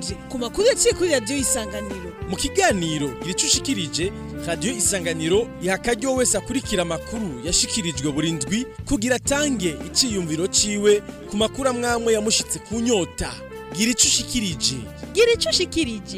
ushikirije ku makuru yaciye kuri radiyo isanganiro mu kiganiro gira ushikirije radiyo isanganiro iha akaryo wese akurikira amakuru yashikirijwe buri ndwi kugira atange iciyumviro ciwe ku makuru amwamwe yamushitse ku nyota gira ico ushikirije gira ico ushikirije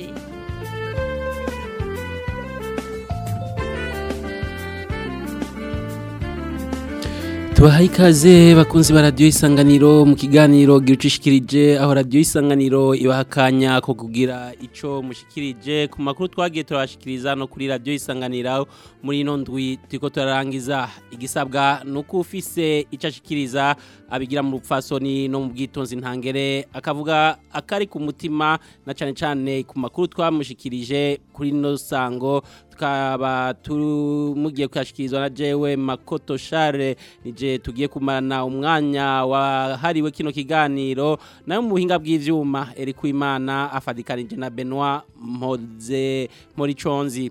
tubahaye ikaze bakunzi ba radiyo isanganiro mu kiganiro gira icyo ushikirije aho radiyo isanganiro ibaha akanya ko kugira icyo mushikirije ku makuru twagiye turabashikiriza no kuri radiyo isanganiro muri ino ndwi turiko turarangiza igisabwa ni uko ufise icyo ashikiriza abigira mu rupfasoni no mu bwitonzi ntangere akavuga akari ku mutima na cyane cyane ku makuru twamushikirije kuri ino sango tukaba tumugiye kuyashikirizwa na jewe makoto share nije tugiye kumarana umwanya wahariwe kino kiganiro nayo mu buhinga bw'ivyuma eri kuimana afadikanije na Benoit Mpoze Moriconzi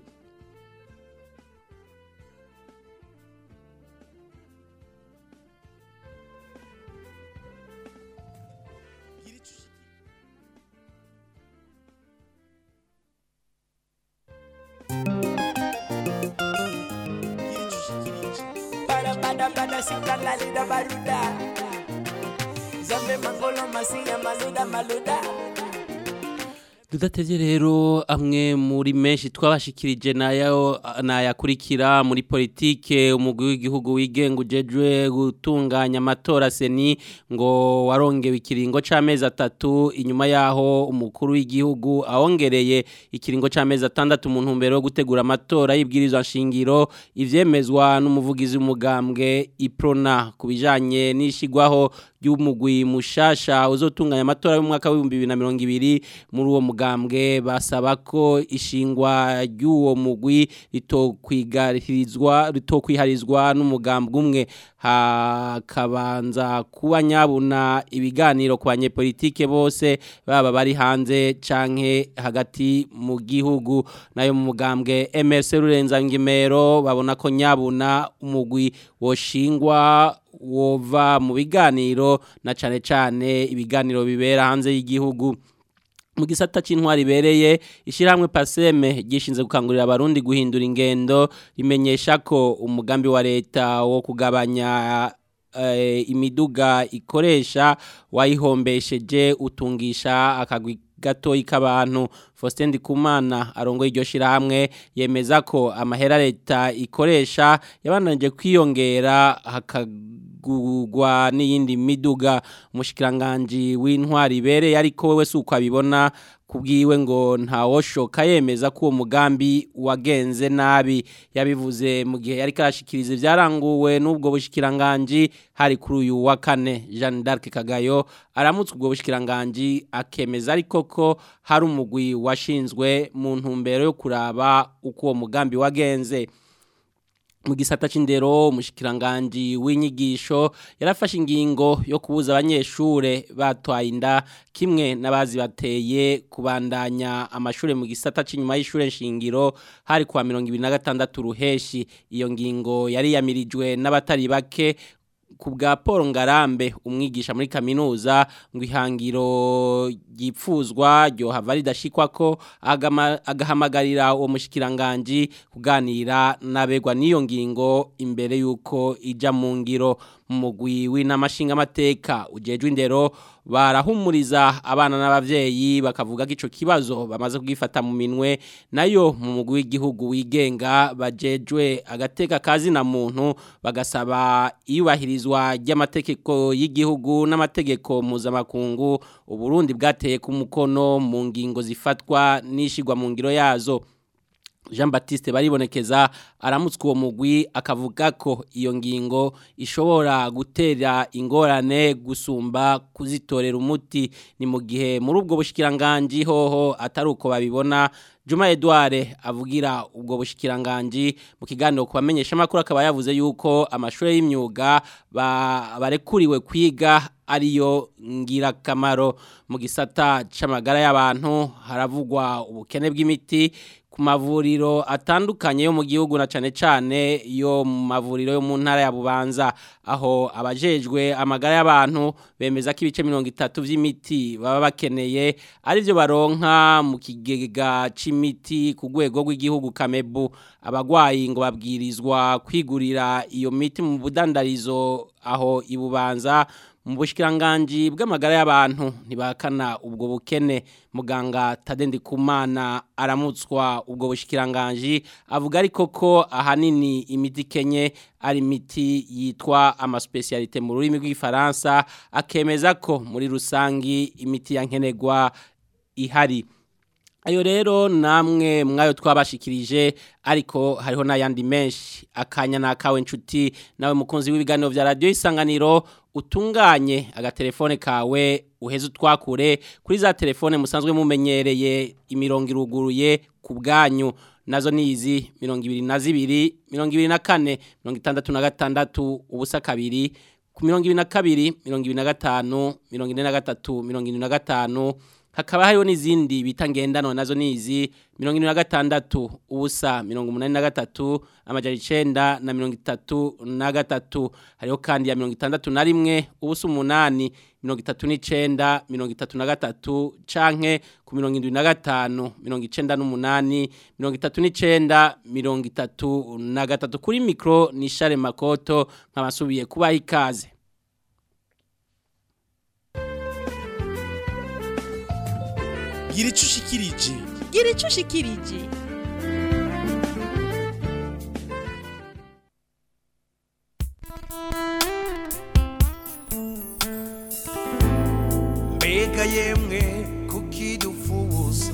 bada bada sika lalida baruda zambe mangolo masinya maluda maluda Tudatevye rero amwe muri menshi twabashikirije nayo nayakurikira muri politike umugwi w'igihugu wigenga ujejwe gutunganya amatora seni ngo warongewe ikiringo c'amezi atatu inyuma yaho umukuru w'igihugu awongereye ikiringo c'amezi atandatu mu ntumbero yo gutegura amatora y'ibwirizwa nshingiro ivyemezwa n'umuvugizi w'umugambwe Iprona kubijanye n'ishigwaho y'umugwi mushasha uzotunganya amatora y'umwaka w'ibihumbi bibiri na mirongo ibiri muri uwo mugambwe basaba ko ishingwa ry'uwo mugwi ritokwigarizwa ritokwiharizwa n'umugambwe umwe hakabanza kuba nyabuna ibiganiro ku banyepolitike bose baba bari hanze canke hagati mu gihugu nayo mu mugambwe MRC Rurenza Ngimero babona ko nyabuna umugwi woshingwa wova mu biganiro na cane cane ibiganiro bibera hanze y'igihugu mu gisata c'intwari ibereye ishyirahamwe paseme gishinze gukangurira abarundi guhindura ingendo rimenyesha ko umugambi wa leta wo kugabanya imiduga ikoresha wayihombesheje utungisha akagwi gatoyi k'abantu Faustin Ndikumana arongoye iryo shirahamwe yemeza ko amahera leta ikoresha yabananje kwiyongera hakagugwa n'iyindi miduga umushikiranganje w'intwari ibereye ariko wewe suko abibona kubwiwe ngo ntawoshoka yemeza ko uwo mugambi wagenze nabi yabivuze mu gihe yari karashikiriza ibyaranguwe n'ubwo bushikiranganje hari kuri uyu wa kane Jeanne d'Arc Kagayo aramutse ubwo bushikiranganje akemeza ariko ko hari umugwi washinzwe mu ntumbero yo kuraba uko uwo mugambi wagenze mu gisata c'indero umushikiranganje w'inyigisho yarafashe ingingo yo kubuza abanyeshure batwaye inda kimwe n'abazi bateye kubandanya amashure mu gisata c'inyuma y'ishure nshingiro hari kwa 2026 ruheshi iyo ngingo yari yamirijwe n'abatari bake ku bwa Paul Ngarambe umwigisha muri kaminuza ngo ihangiro gipfuzwa ryo hava ridashikwa ko agahamagarira uwo mushikiranganje kuganira nabegwa n'iyo ngingo imbere yuko ija mu ngiro mu mugwi w'inamashinga amateka ujejwe indero barahumuriza abana n'abavyeyi bakavuga ko ico kibazo bamaze kugifata mu minwe nayo mu mugwi w'igihugu wigenga bajejwe agateka kazi na muntu bagasaba iyubahirizwa ry'amategeko y'igihugu n'amategeko mpuzamakungu uburundi bwateye ku mukono mu ngingo zifatwa n'ishigwa mu ngiro yazo Jean Baptiste baribonekeza aramutswe uwo mugwi akavuga ko iyo ngingo ishobora gutera ingorane gusumba kuzitorera umuti ni mu gihe muri ubwo bushikiranganje hoho atari uko babibona Juma Edouard avugira ubwo bushikiranganje mu kiganiro kubamenyesha makuru akaba yavuze yuko amashure y'imyuga barekuriwe kwiga ariyo ngirakamaro mu gisata c'amagara y'abantu haravugwa ubukene bw'imiti ku mavuriro atandukanye yo mu gihugu na cane cane yo mu mavuriro yo mu ntara ya Bubanza aho abajejwe amagara y'abantu bemeza ko ibice 30 vy'imiti baba bakeneye ari byo baronka mu kigega c'imiti ku rwego rw'igihugu Kamebu abagwayi ngo babwirizwa kwigurira iyo miti mu budandarizo aho ibubanza mu bushikiranganje bw'amagara y'abantu ntibakana ubwo bukene muganga Tadendi Kumana aramutswa ubwo bushikiranganje avuga ariko ko ahanini imiti kenye ari imiti yitwa ama specialité mu rurimi rw'ifaransa akemeza ko muri rusangi imiti yankenegwa ihari ayo rero namwe mwayo twabashikirije ariko hariho n'ayandi menshi akanya nakawe nshuti nawe mukunzi w'ibiganiro vya radio isanganiro utunganye agatelefone kawe uheze utwakure kuri za telefone musanzwe mumenyereye imirongo iruguruye ku bwanyu nazo nizi mirongo ibiri na zibiri mirongo ibiri na kane mirongo itandatu na gatandatu ubusa kabiri ku mirongo ibiri na kabiri mirongo ibiri na gatanu mirongo ine na gatatu mirongo ine na gatanu hakaba hariho n'izindi bita ngendanwa nazo nizi mirongo ine na gatandatu ubusa mirongo umunani na gatatu amajana icenda na mirongo itatu na gatatu hariho kandi ya mirongo itandatu na rimwe ubusa umunani mirongo itatu n'icenda mirongo itatu na gatatu canke ku mirongo indwi na gatanu mirongo icenda n'umunani mirongo itatu n'icenda mirongo itatu na gatatu kuri mikro ni Share Makoto nkabasubiye kubaha ikaze gira ico ushikirije gira ico ushikirije mbega yemwe kukidufuza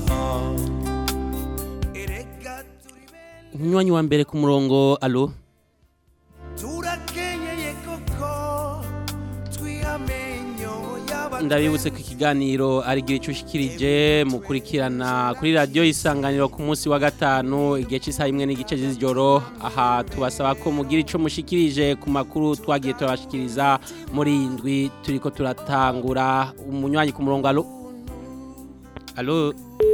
erega turi bene umunywanyi wa mbere ku murongo alo turakenyeye koko twihamenyo yaba ndabibutse ko ikiganiro ari igihe cyushikirije mukurikirana kuri radiyo isanganiro ku munsi wa gatanu igihe cy'isaha imwe n'igice z'ijoro aha tubasaba ko mugira icyo mushikirije ku makuru twagiye turabashikiriza muri iyi ndwi turi ko turatangura umunywanyi ku murongo alo alo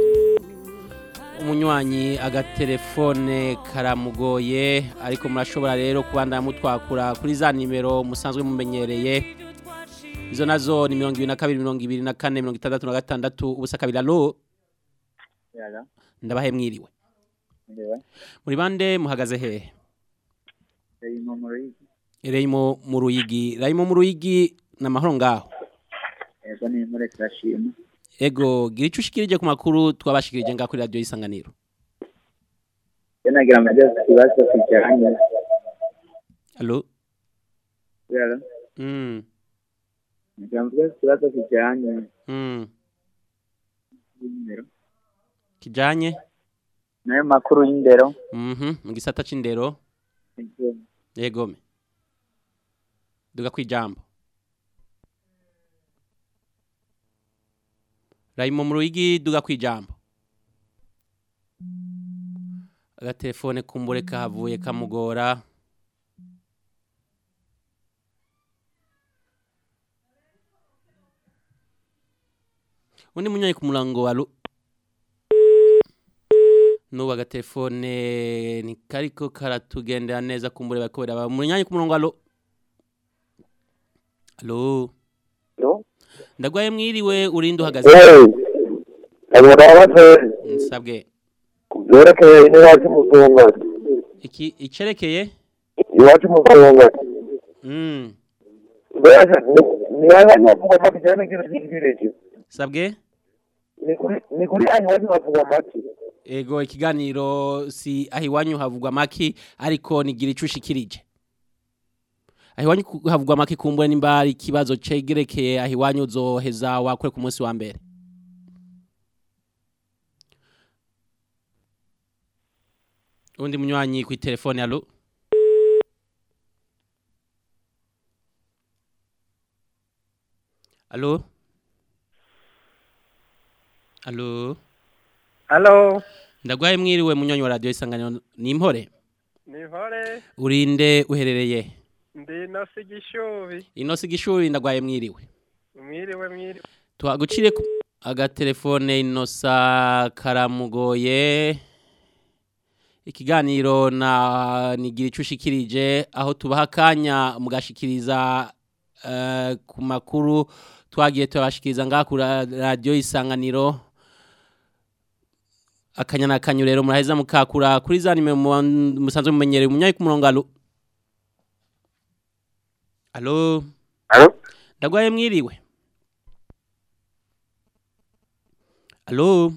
umunywanyi agatelefone karamugoye ariko murashobora rero kubandanya mutwakura kuri za nimero musanzwe mumenyereye izo nazo ni mirongo ibiri na kabiri mirongo ibiri na kane mirongo itandatu na gatandatu ubusa kabiri alo Yala, ndabahe mwiriwe ndiwe. muri bande muhagaze hehe Reyimo muri reyimo mu ruyigi reyimo mu ruyigi ni amahoro ngaho ego ni muri turashima. ego gira icyo ushikirije ku makuru twabashikirije ngaho kuri radiyo y'isanganiro Yo nagira amajazi kibazo kijanye. alo Yala, mm, nagira amajazi kibazo kijanye. mm. n'indero. kijanye Nayo makuru y'indero. mhm mu gisata c'indero Ego. yegome duga kwijambo rayimo mu ruyigi duga kwijambo agatelefone kumbure kahavuye kamugora undi munyanyi ku murango wa Lu- nubu agatelefone ni kariko karatugendera neza kumbure bariko baraba munyanyi ku murongo alo alo Alo? ndagwaye mwiriwe urinde uhagaze aburabaze nsabwe byerekeye n'iwacu muzunga iki icerekeye iwacu muzunga mm mbese nibaza navuga amaki cyane kino cy'ikirere sabwe ni kuri ni kuri aho iwacu bavuga amaki ego ikiganiro si aho iwanyu havugwa maki ariko nigira ico ushikirije aho iwanyu ku- havugwa maki kumbure nimba ari ikibazo cegerekeye aho iwanyu uzoheza wakore ku munsi wa mbere undi munywanyi ku telefone alo alo alo Halo, ndagwaye mwiriwe munywanyi wa radio isanganiro ni impore ni hore, urinde uherereye ndi nosi gishubi, inosi gishuri ndagwaye mwiriwe mwiriwe mwiriwe. tuhagucire ku- agatelefone inosa karamugoye ikiganiro na nigira ico ushikirije aho tubaha akanya mugashikiriza eh, ku makuru twagiye turabashikiriza ngaha ku ra- radiyo isanganiro akanya na kanyu rero muraheza mukakura kuri za nimero mu- musanzwe mumenyereye umunyayi ku murongo alo alo Alo? ndagwaye mwiriwe alo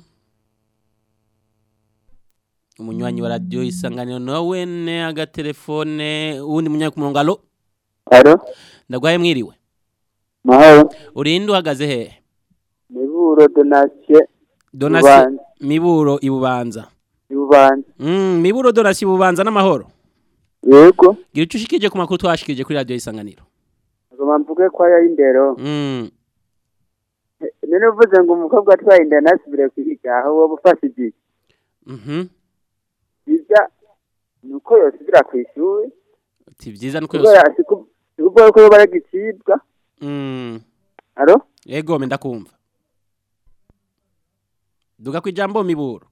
umunywanyi wa radiyo isanganiro nawe ne agatelefone uwundi munyayi ku murongo alo alo ndagwaye mwiriwe mahoro urinde uhagaze hehe miburo donasiyo donasi Bubanza. miburo ibubanza y'ububanza mm, miburo donasi ibubanza n'amahoro yego gira icyo ushikirije ku makuru twashikirije kuri radiyo isanganiro agomba mvuge ko aya y'indero mm. none uvuze ngo umukobwa atwaye inda ntasubire kwiga aho wowe ufashe igihe mhm biza ni uko yosubira ku ishuri ti vyiza nuko yose kubera siku- sikuvuga ko yoba yagicibwa mm. alo Ego me ndakumva. Duga kwijambo miburo.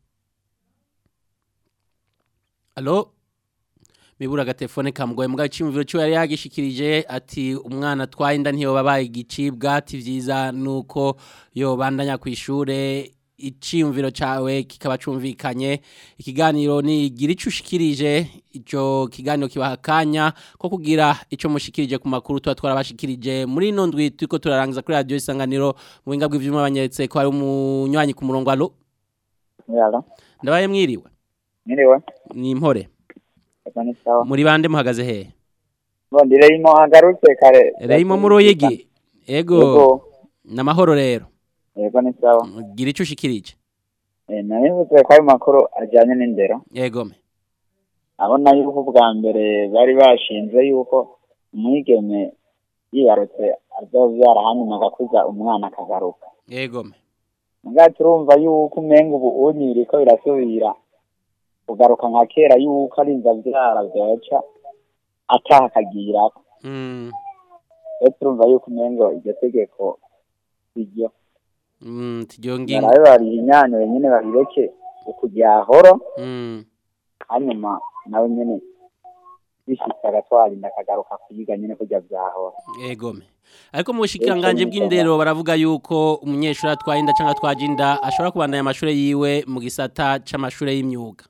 Allo? Mibura agatelefone kamugoye mbwa icimviro cyo yari yagishikirije ati umwana twaye inda ntiyo babaye igicibwa ati vyiza nuko yo bandanya kwishure iciyumviro cawe kikaba cumvikanye ikiganiro ni gira ico ushikirije ico kiganiro kibaha akanya ko kugira ico mushikirije ku makuru tuba twarabashikirije muri ino ndwi turiko turarangiza kuri radiyo isanganiro mu buhinga bw'ivyuma banyeretse ko hari umunywanyi ku murongo alo yalo ndabaye mwiriwe mwiriwe ni impore ego ni sawa muri bande muhagaze hehe ngo ndireyimo agarutse kare reyimo mu ruyigi ego yego n'amahoro rero yego ni sawa gira ico ushikirije Eh, narivuze ko ayo makuru ajyanye n'indero ego me abona yuko ubwa mbere bari bashinze yuko umwigeme yibarutse azobyara hanyuma agakuza umwana akagaruka ego me mbwa turumva yuko umenga ubu unyiri ko birasubira kugaruka nka kera yuko ari inzabyara byoca ataha akagirako mm. rero turumva yuko umengo iryo tegeko iryo mm, tiyo ngingo barabe barihinyanyure nyine babireke ukuryahoro mm. hanyuma nawe nyine bishitse agatwara inda akagaruka kuyiga nyine kurya vyahora ego me ariko mu bushikiranganje bw'indero baravuga yuko umunyeshuri atwaye inda cyangwa atwaje inda ashobora kubandanya amashuri yiwe mu gisata c'amashuri y'imyuga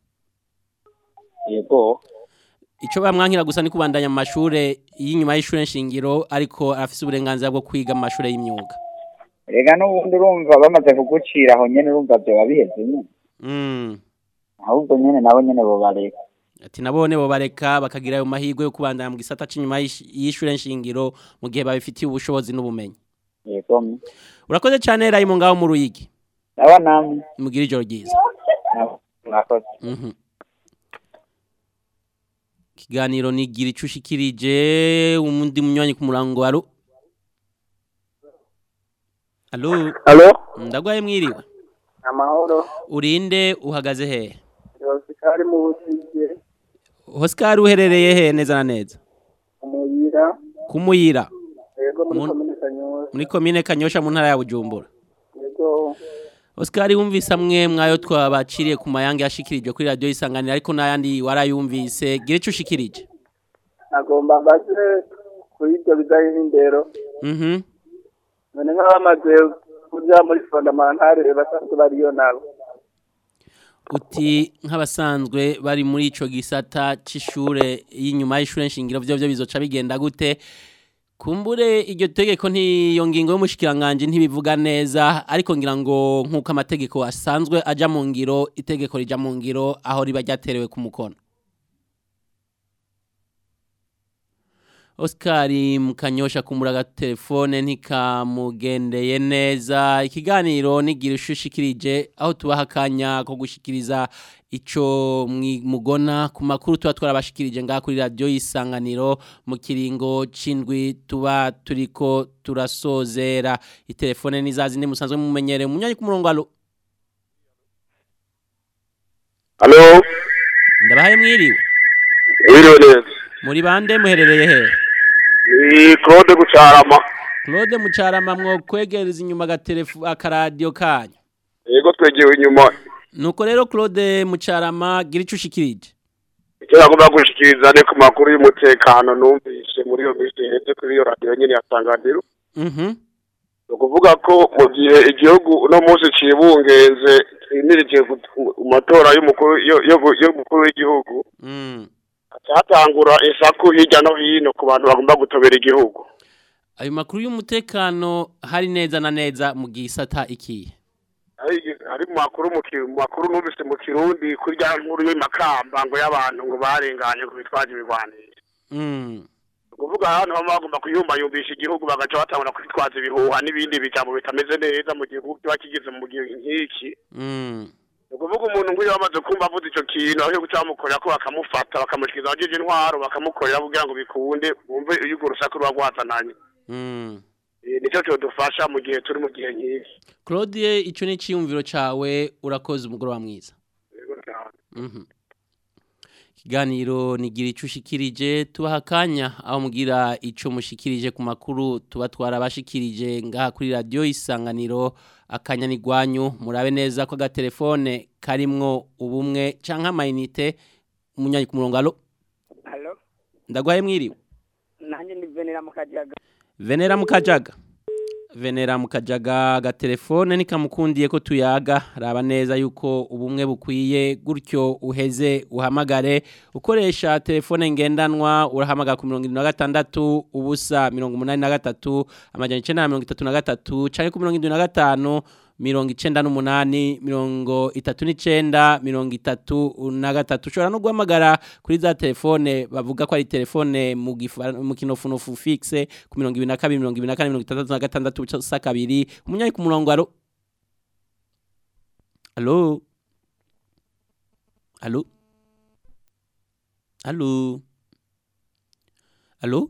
yego Ico bamwankira gusa ni kubandanya mu mashure y'inyuma y'ishure nshingiro ariko afise uburenganzira bwo kwiga mu mashure y'imyuga. rega n'ubundi urumva bamaze kugucira aho nyene urumva vyoba biheze nyine Mm. ahubwo nyene nabo nyene bobareka Ati nabone bo bareka bakagira ayo mahirwe yo kubandanya mu gisata c'inyuma y'ish- y'ishure nshingiro mu gihe babifitiye ubushobozi n'ubumenyi. yego Urakoze cyane Raymond ngaho mu ruyigi. naba namwe Mugira ijoro ryiza. nabo mwakoze Mhm. Kiganiro nigira ico ushikirije umundi munywanyi ku murango alo. Alo, Alo? ndagwaye mwiriwe. Amahoro. Urinde uhagaze hehe? Yosikari mu busige, Oscar uherereye he neza na neza? umuyira, Kumuyira yego muri Mun- komine Kanyosha, muri komine Kanyosha mu ntara ya Bujumbura. yego Oscar wumvise amwe mwayo twabaciriye ku mayange yashikirijwe kuri radio isanganira ariko n'ayandi warayumvise gira ico ushikirije. nagomba mbaze kuri ibyo bijanye n'indero Mhm. none nk'abamaze kuja muri fondamentale basanzwe bariyo nabo Uti nk'abasanzwe bari muri ico gisata c'ishure y'inyuma y'ishure nshingiro vyo vyo bizoca bigenda gute? Kumbure iryo tegeko ntiyo ngingo y'umushikiranganje ntibivuga neza ariko ngira ngo nk'uko amategeko asanzwe aja mu ngiro itegeko rija mu ngiro aho riba ryaterewe ku mukono. Oscar mukanyosha kumuraga telefone ntikamugendeye neza ikiganiro nigira ushushikirije aho tubaha akanya ko gushikiriza ico mwi- mugona ku makuru tuba twarabashikirije ngaha kuri radio y'isanganiro mu kiringo c'indwi tuba turiko turasozera itelefone nizazindi musanzwe mumenyere munyanya ku murongo alo Alo? ndabahaye mwiriwe Wiriwe neza. muri bande muherereye he Ni Claude Gucarama. Claude Mucarama mwo kwegereza inyuma agatelefo akaradio kanyu Yego twegewe inyuma. Nuko rero Claude Mucarama gira ico ushikirije. icyo bagomba gushikiriza ni ku makuru y'umutekano numvise muri iyo minsi iheze kuri iyo radiyo nyine ya sanganiro Mhm. ni ukuvuga ko mu gihe igihugu uno munsi cibungenze twimirije ku matora y'umukuru yo- yo- y'umukuru w'igihugu Mm. haca hatangura isaku hirya no hino ku bantu bagomba gutobera igihugu Ayo makuru y'umutekano hari neza na neza mu gisata ikihe? Hari- hari mu makuru mu ki- mu makuru numvise mu kirundi kuri rya nkuru y'amakamba ngo y'abantu ngo barenganye ngo bitwaje ibigwanisho Mm. kuvuga ahantu baba bagomba kuyumbayumbisha igihugu bagaca batangura kwitwaza ibihuha n'ibindi bijambo bitameze neza mu gihugu kiba kigeze mu gihe nk'iki Mm. ni ukuvuga umuntu nk'uyu bamaze kumva avuze icyo kintu aho guca bamukorera ko bakamufata bakamushyikiriza abajeje intwaro bakamukorera kugira ngo bikunde bumve iyo urwo rusaku ruba rwazananye Mm. Eh, nicyo cyodufasha mu gihe turi mu gihe nk'iki Claude ico ni ciyumviro cawe urakoze umugoroba mwiza. Yego cyane. Mhm. Ikiganiro nigira ico ushikirije tubaha akanya aho mugira ico mushikirije ku makuru tuba twarabashikirije ngaha kuri radio isanganiro akanya ni gwanyu murabe neza ko agatelefone karimwo ubumwe canke amayinite umunyanyi ku murongo alo Halo, ndagwaye mwiriwe nanjye ni Venera Mukajaga. Venera mukajaga Venera mukajaga agatelefone nikamukundiye ko tuyaga raba neza yuko ubumwe bukwiye gutyo uheze uhamagare ukoresha telefone ngendanwa urahamagara ku mirongo irindwi na gatandatu ubusa mirongo umunani na gatatu amajana icenda na mirongo itatu na gatatu canke ku mirongo irindwi na gatanu mirongo icenda n'umunani mirongo itatu n'icenda mirongo itatu na gatatu ushobora no guhamagara kuri za telefone bavuga ko ari telefone mu gifa- mu kinofunofu fixe ku mirongo ibiri na kabiri mirongo ibiri na kane mirongo itandatu na gatandatu ubusa kabiri umunyanyi ku murongo alo alo alo alo alo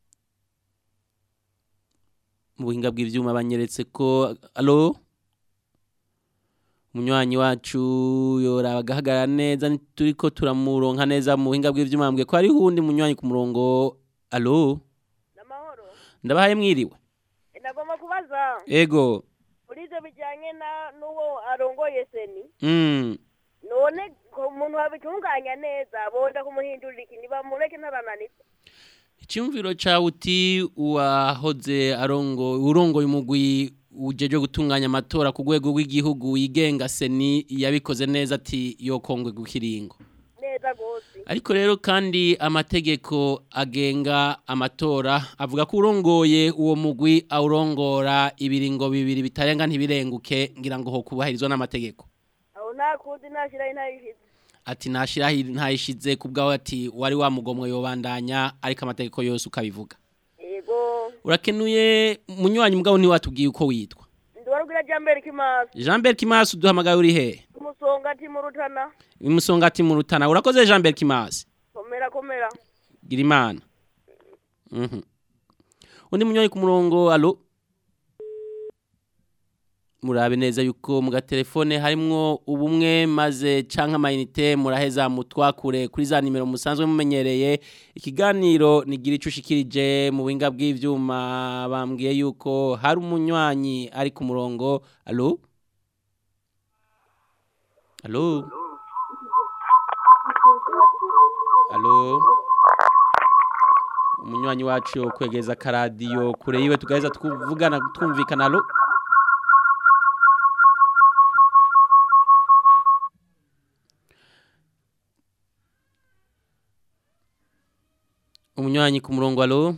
mu buhinga bw'ivyuma banyeretse ko alo umunywanyi wacu yoraba agahagarara neza turiko turamuronka neza mu buhinga bw'ivyuma mbwe ko hariho uwundi munywanyi ku murongo alo Namahoro. ndabahaye mwiriwe Nagomba kubaza ego muri ivyo bijanye na n'uwo arongoye seni mm. none ko umuntu wabitunganya neza bonda kumuhindurira iki ntibamureke ntarananitse icyumviro cawe uti uwahoze arongo urongoye umugwi ujeje gutunganya amatora ku rwego rw'igihugu wigenga seni yabikoze neza ati yokongwe gukiringo neza gose ariko rero kandi amategeko agenga amatora avuga ko urongoye uwo mugwi awurongora ibiringo bibiri bitarenga ntibirenguke ngira ngo ho kubahirizwa n'amategeko aho nta kundi ntashiraho ntayishize ati nashiraho ntayishize kubwaho ati wari wamugomwe yobandanya ariko amategeko yose ukabivuga yego urakenuye munywanyi mugabo ntiwatubwiye uko witwa ndiwarubwira jambere kimaso Jean Bert Kimasi uduhamagaye uri he umusonga ati mu rutana imusongati mu rutana urakoze Jean Bert Kimasi komera komera gira imana mhm undi munywanyi ku murongo alo murabe neza yuko mu gatelefone harimwo ubumwe maze canke amayinite muraheza mutwakure kuri za nimero musanzwe mumenyereye ikiganiro nigira ico ushikirije mu buhinga bw'ivyuma bambwiye yuko hari umunywanyi ari ku murongo alo alo alo umunywanyi wacu kwegeza akaradiyo kure yiwe tugaheza twuvugana twumvikana alo umunywanyi ku murongo alo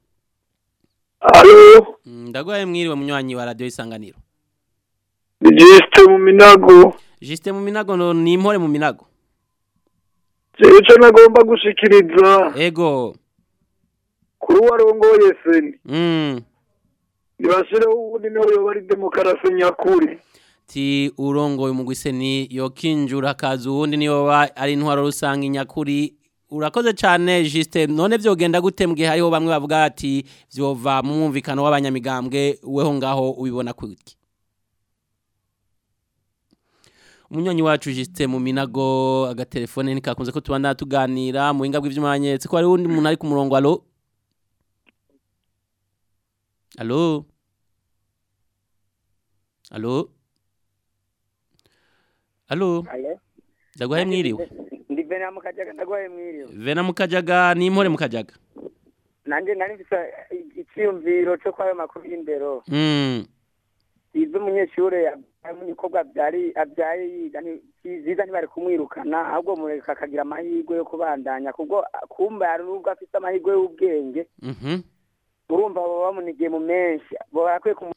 alo Mm, ndagwaye mwiriwe munywanyi wa radio isanganiro jisite mu minago Juste mu minago no ni impore mu minago jewe ico nagomba gushikiriza ego kuri warongoye seni mm ntibashireho ubundi niho yoba ari demokarasi nyakuri ti urongoye umugwiseni yokinjura akazi uwundi niyo ba ari intwaro rusange nyakuri urakoze cyane Juste none vyogenda gute mugihe hariho bamwe bavuga ati vyova mu mwumvikano w'abanyamigambwe weho ngaho ubibona kwiki Umunyonyi wacu Juste mu minago agatelefone nikakunze ko tubanda tuganira mu hinga bw'ivyumanyetse ko hari undi muntu ari ku murongo alo Alo Alo Alo Halo. Ndagwaye mwiriwe Ndi venera mu kajaga ndagwaye mwiriwe vena mukajaga n'impore mukajaga nanje nari mfise icyiyumviro cyo kwayo makuru y'indero mm izo umunyeshure yabyaye umukobwa abyari abyaye yiga ni ziza ntibari kumwirukana ahubwo mureka akagira amahirwe yo kubandanya kubwo kumba hari n'ubwo afite amahirwe y'ubwenge mhm urumva baba bamunigiye mu menshi barakwiye kumu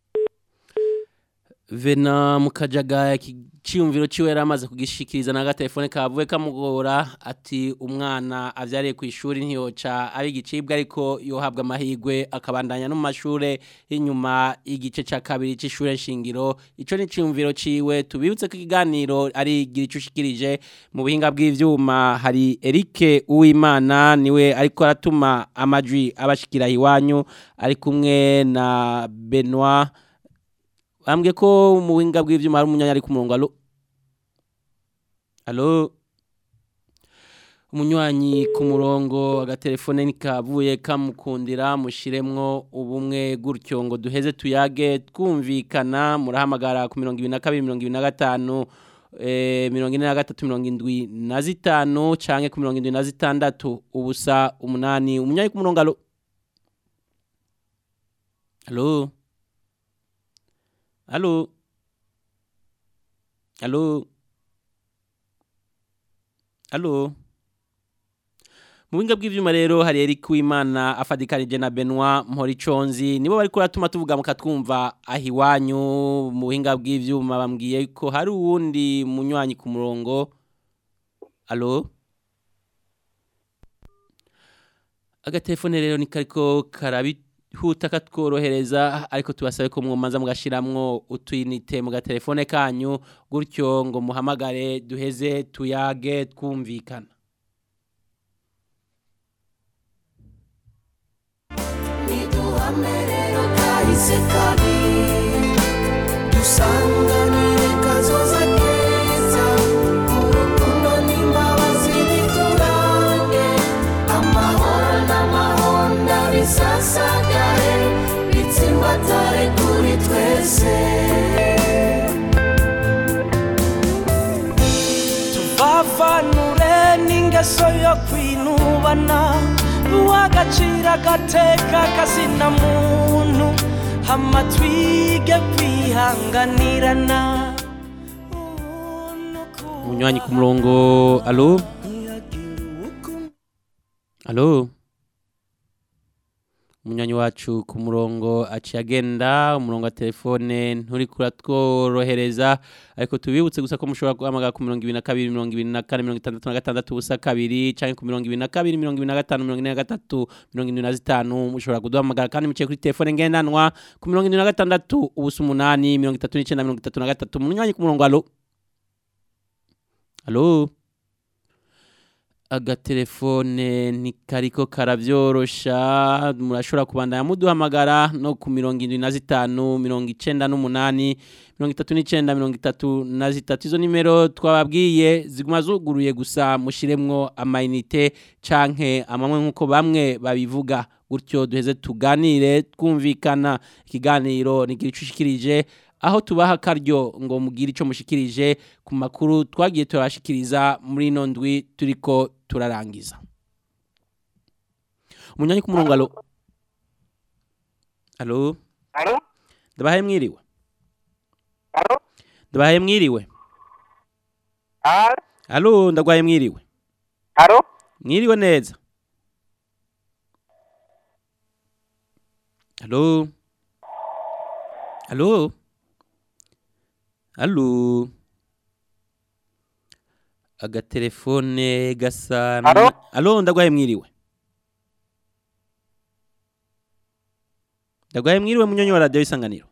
vena mukajaga ikiciyumviro ciwe yari amaze kugishikiriza na gatelefone kavuye kamugora ati umwana avyariye ku ishuri ntiyoca ari igicibwa ariko yohabwa amahirwe akabandanya no mu mashure y'inyuma igice ca kabiri c'ishure nshingiro ico ni ciyumviro ciwe tubibutse ko ikiganiro ari gira ico ushikirije mu buhinga bw'ivyuma hari Eric Uwimana niwe ariko aratuma amajwi abashikira iwanyu ari kumwe na Benoit bambwiye ko mu buhinga bw'ibyuma hari umunyanya ari ku murongo alo alo umunywanyi ku murongo agatelefone nikavuye kamukundira mushiremwo ubumwe gutyo ngo duheze tuyage twumvikana murahamagara ku mirongo ibiri na kabiri mirongo ibiri na gatanu eh, mirongo ine na gatatu mirongo indwi na zitanu canke ku mirongo indwi na zitandatu ubusa umunani umunyanyi ku murongo alo alo Allô Allô Allô Mu binga bw'ivyuma rero hari Eric Wimana afadikanije na Benoit Mporiconzi nibo bari kuratuma tuvuga mukatwumva ahiwanyu mu binga bw'ivyuma bambwiye ko hari uwundi munywanyi ku murongo Allô Agatelefone rero ni kariko karabi huta katworohereza ariko tubasabe ko mwomanza mugashiramwo utwinite mu gatelefone kanyu gutyo ngo muhamagare duheze tuyage twumvikana niduhamerero kahise kabi dusanganire kazoza keza urukundo n'imbabazi biturange amahoro n'amahonda bisasagare bitsimbatare kuri twese tuvavanure n'ingeso yo kwinubana uw'agaciro agateka kazina muntu hama twige kwihanganirana umunywanyi ku murongo alo alo umunywanyi wacu ku murongo aciye agenda umurongo wa telefone nturi kuratworohereza ariko tubibutse gusa ko mushobora guhamagara ku mirongo ibiri na kabiri mirongo ibiri na kane mirongo itandatu na gatandatu ubusa kabiri canke ku mirongo ibiri na kabiri mirongo ibiri na gatanu mirongo ine na gatatu mirongo indwi na zitanu mushobora kuduhamagara kandi muciye kuri telefone ngendanwa ku mirongo indwi na gatandatu ubusa umunani mirongo itatu n'icenda mirongo itatu na gatatu umunywanyi ku murongo alo alo agatelefone ntikariko karavyorosha murashobora kubandanya muduhamagara no ku mirongo indwi na zitanu mirongo icenda n'umunani mirongo itatu n'icenda mirongo itatu na zitatu izo nimero twababwiye ziguma zuguruye gusa mushiremwo amayinite canke amamwe nk'uko bamwe babivuga gutyo duheze tuganire twumvikana ikiganiro nigira ico ushikirije aho tubaha akaryo ngo mugire ico mushikirije ku makuru twagiye turashikiriza muri ino ndwi turiko turarangiza umunyanyi ku murongo alo alo Alo? ndabahaye mwiriwe Alo? ndabahaye mwiriwe Alo? alo ndagwaye mwiriwe Alo? mwiriwe neza alo alo alo agatelefone gasa na- Alo? alo ndagwaye mwiriwe ndagwaye mwiriwe munyonyi wa radiyo isanganiro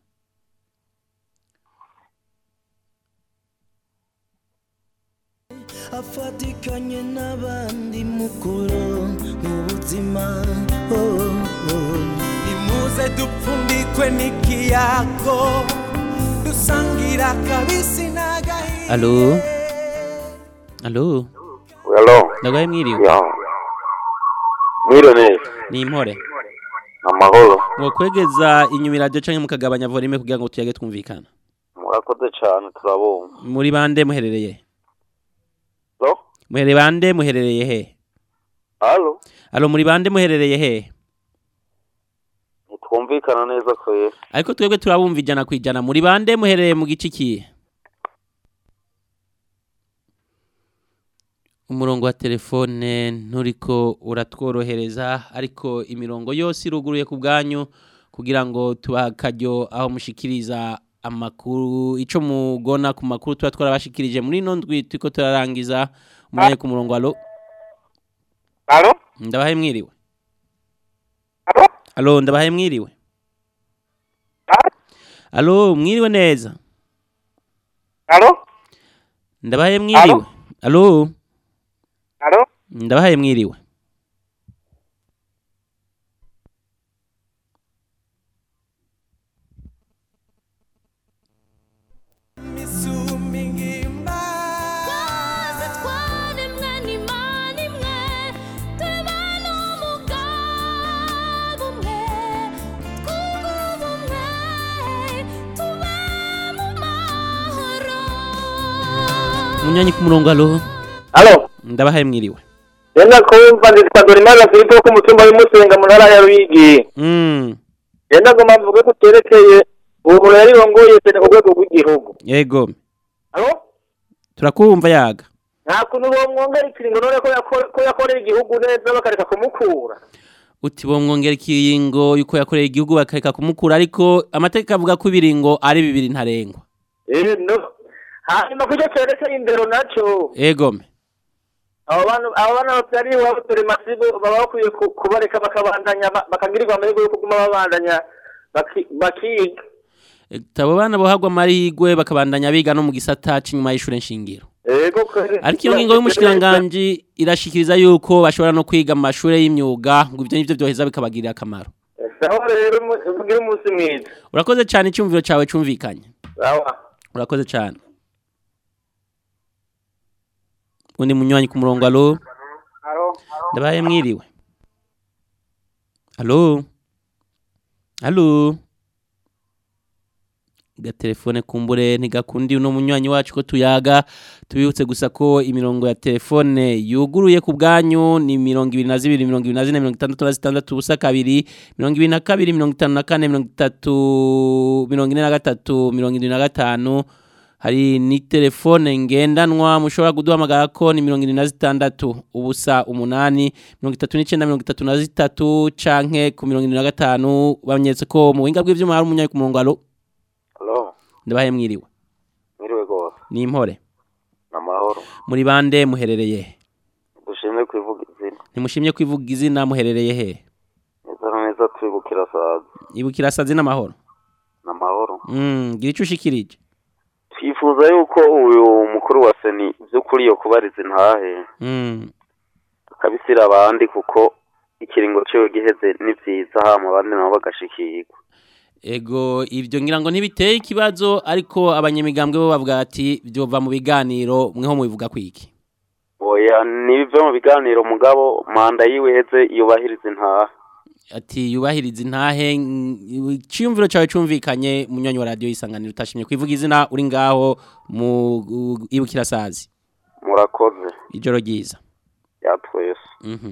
afatikanye n'abandi mukuru mu buzima oh, oh. nimuze dupfundikwe n'ikiyago dusangira akabisi n'agahinda alo alo Hello. ndagwaye mwiriwe Ya. Mwiriwe neza. ni impore Amahoro. mwokwegeza inyuma iradiyo canke mukagabanya volume kugira ngo tuyage twumvikana Murakoze cyane turabumva. muri bande muherereye So? muherereye bande muherereye he halo alo muri bande muherereye he ntitwumvikana neza kwera ariko twebwe turabumva ijana ku ijana muri bande muherereye mu gice kihe umurongo wa telefone nturiko uratworohereza ariko imirongo yose iruguruye ku bwanyu kugira ngo tubahe akaryo aho mushikiriza amakuru icyo mugona ku makuru tuba twarabashikirije muri ino ndwi turiko turarangiza umwanya ku murongo alo Alo? ndabahe mwiriwe alo ndabahe mwiriwe alo mwiriwe neza Alo? ndabahe mwiriwe alo Alo? ndabahaye mwiriwe munyanyi ku murongo alo Alo? ndabahaye mwiriwe Yenda kumva nditwa Dorimana Filipo ku mutumba w'Umusenga mu ntara ya Ruyigi. mm Yenda ngoma mvuge ko terekeye ubu yarirongoye cyane ku rwego rw'igihugu. yego Alo? turakumva yaga Nta kuntu bomwongera ikiringo none ko yako- ko yakoreye igihugu neza bakareka kumukura. uti bomwongera ikiringo yuko yakoreye igihugu bakareka kumukura ariko amategeko avuga ko ibiringo ari bibiri ntarengwa Eh no. Hanyuma kujya cerekeye indero naco. egome abo bantu abo bana batari iwabo turi masibo baba bakwiye ku- kubareka bakabandanya ba- bakagirirwa amahirwe yo kuguma babandanya baki- bakiga abo bana bohagwa amahirwe bakabandanya biga no mu gisata c'inyuma y'ishure nshingiro ego kweri. ariko iyo ngingo y'umushikiranganji irashikiriza yuko bashobora no kwiga mu mashure y'imyuga ngo ivyo nivyo vyoheza bikabagirira akamaro sawa rero mu- mugire umunsi mwiza urakoze cyane icyumviro cyawe cumvikanye sawa urakoze cyane undi munywanyi ku murongo alo ndabaye mwiriwe alo alo gatelefone kumbure ntigakundi uno munywanyi wacu ko tuyaga tubibutse gusa ko imirongo ya telefone yuguruye ku bwanyu ni mirongo ibiri na zibiri mirongo ibiri na zine mirongo itandatu na zitandatu ubusa kabiri mirongo ibiri na kabiri mirongo itanu na kane mirongo itatu mirongo ine na gatatu mirongo irindwi na gatanu hari ni telefone ngendanwa mushobora kuduhamagara ko ni mirongo irindwi na zitandatu ubusa umunani mirongo itatu n'icyenda mirongo itatu na zitatu canke ku mirongo irindwi na gatanu bamenyetse ko mu buhinga bw'ivyuma hari umunyayi ku murongo alo halo ndabaye mwiriwe mwiriwe rwose ni impore ni amahoro muri bande muherereye he dushimye kwivuga izina ntimushimye kwivuga izina muherereye he neza na neza twibukira saza ibukira sazi n'amahoro ni amahoro mm gira ico ushikirije twifuza yuko uyu mukuru wa seni by'ukuri yo kubariza intahe mm akabisira abandi kuko ikiringo ciwe giheze ni vyiza hama abandi nabo bagashikirwa ego ivyo ngira ngo ntibiteye ikibazo ariko abanyamigambwe bo bavuga ati vyova mu biganiro mweho mubivuga kwiki oya nibive mu biganiro mugabo manda yiwe iheze yubahiriza intahe ati yubahiriza intahe iciyumviro cawe cumvikanye munywanyi wa radio isanganiro utashimye kwivuga izina uri ngaho mu u- ibukira sazi murakoze ijoro ryiza ya twese mhm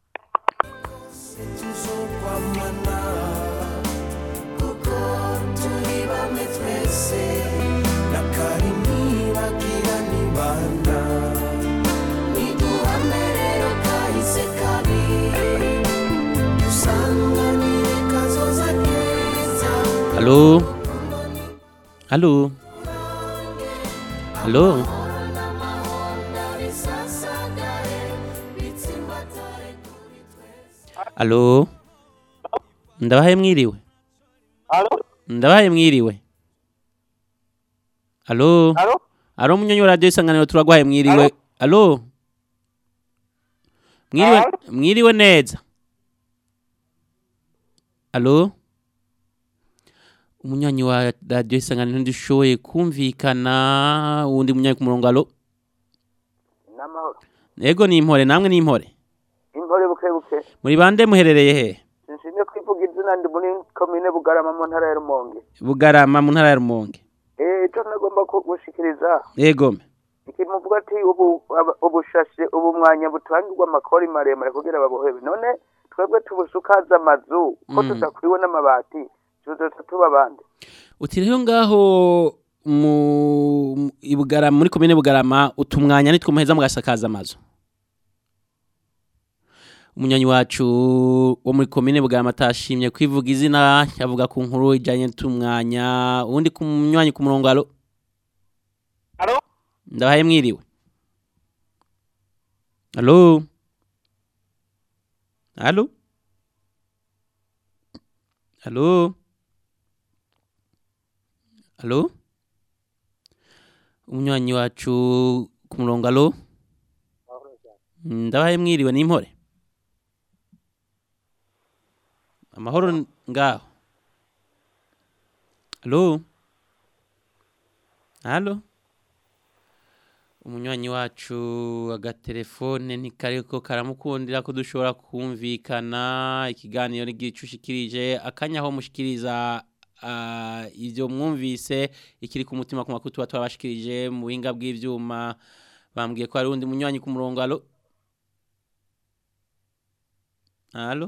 tuzokwamana kuko turi bamwe twese na kari ntibagira nibana niduhame rero kahise kabi dusanganire kazoza keza Halo? Halo? Halo? Halo? Ndabahaye mwiriwe? Halo? Ndabahaye mwiriwe? Halo? Halo? Halo munyonyi wa radio isanganiro turagwaye mwiriwe? Halo? Mwiriwe mwiriwe neza? Halo? Umunywanyi wa radio isanganiro ndishoboye kumvikana uwundi munywanyi ku murongo halo? n'amahoro Ego ni impore namwe ni impore. inkore buke buke Muri bande muherereye he? sinshimye kwivuga izina ndi muri komine bugarama mu ntara ya rumonge Bugarama mu ntara ya Rumonge. eh ico nagomba ku- gushikiriza Ego. ikimuvuga bavuga ati ubu aba- ubushashe ubu mwanya butangirwa amakori maremare kugira babohebe none twebwe tubusukaza amazu ko Mm. tudakwiwe n'amabati tuzoca tuba bande uti rero ngaho mu mu- i Bugarama muri komine Bugarama utumwanya nitwo muheza mugasakaza amazu umunywanyi wacu wo muri komine Bugarama atashimye kwivuga izina yavuga ku nkuru ijanye n'utumwanya ubundi ku munywanyi ku murongo alo Alo? ndabaye mwiriwe alo alo alo alo umunywanyi wacu ku murongo alo ndabaye mwiriwe n'impore amahoro n- ngaho alo alo umunywanyi wacu agatelefone ntikariko karamukundira ko dushobora kumvikana ikiganiro n'igicushikirije akanya aho mushikiriza ah, ivyo mwumvise ikiri ku mutima ku makuru tuba twabashikirije mu buhinga bw'ivyuma bambwiye ko hari undi munywanyi ku murongo alo alo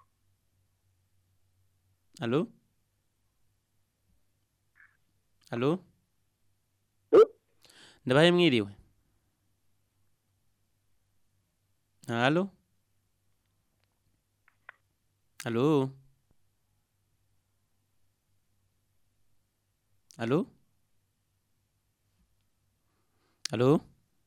alo alo ndabaye mwiriwe alo alo alo alo